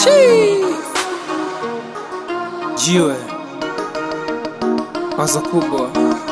Jiwe wazo kubwa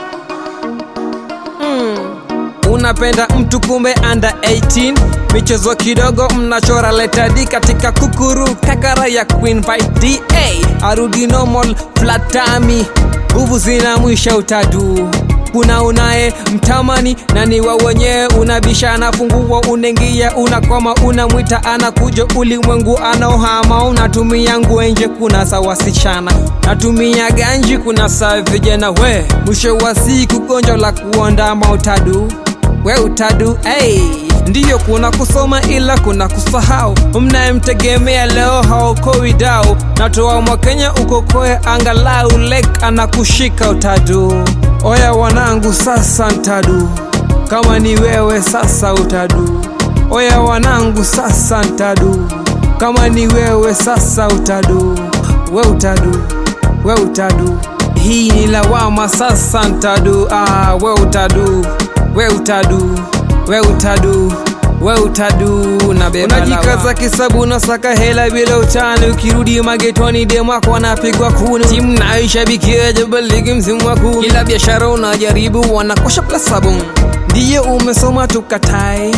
unapenda mtu kumbe under 18 michezo kidogo mnachora letadi katika kukuru kakara ya queen fight da arudi normal flatami nguvu zina mwisha utadu kuna unaye mtamani na ni wa wenyewe unabishana funguo unengia unakoma unamwita anakuja ulimwengu anaohama unatumia nguenje kuna sa wasichana natumia ganji kuna saa vijana we mwisho wa siku gonjwa la kuondama utadu we utadu hey. ndiyo kuna kusoma ila kuna kusahau mnayemtegemea leo haokoi dau natoa mwakenya ukokoe angalau lek anakushika utadu oya wanangu sasa ntadu kama ni wewe sasa utadu oya wanangu sasa ntadu kama ni wewe sasa utadu we utadu we utadu hii ni lawama sasa ntadu ah, we utadu we utadu we utadu we utadu na beba unajikaza kisabu nasaka hela bila utani ukirudi magetoni demwako wanapigwa kunu timu naishabikia jabaligi msimu wa kumi kila biashara unajaribu wanakosha plus sabuni ndiyo umesoma tukatae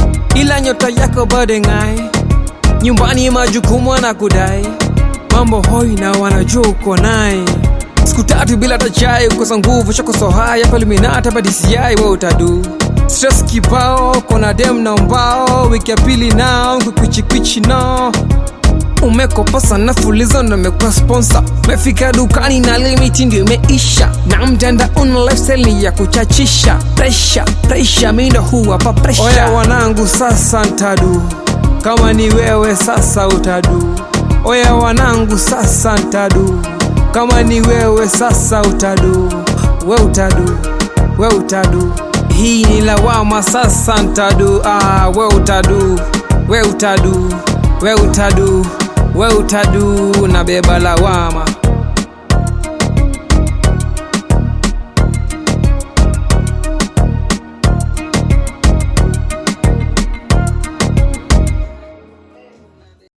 ila nyota yako bado ng'ae nyumbani majukumu anakudai mambo hoi na wanajua uko naye siku tatu bila tachai ukosa nguvu chakosohaya paliminata badisiai we utadu stress kibao kona dem na mbao wiki ya pili nao kukwichikwichi nao umekopa sana fulizo na umekuwa sponsor mefika dukani na limiti ndio imeisha na mtanda una lifestyle ni ya kuchachisha presha presha mindo huwapa presha oya wanangu sasa ntadu kama ni wewe sasa utadu oya wanangu sasa ntadu kama ni wewe sasa utadu we utadu we utadu hii ni lawama sasa ntadu ah, we utadu we utadu we utadu we utadu na beba lawama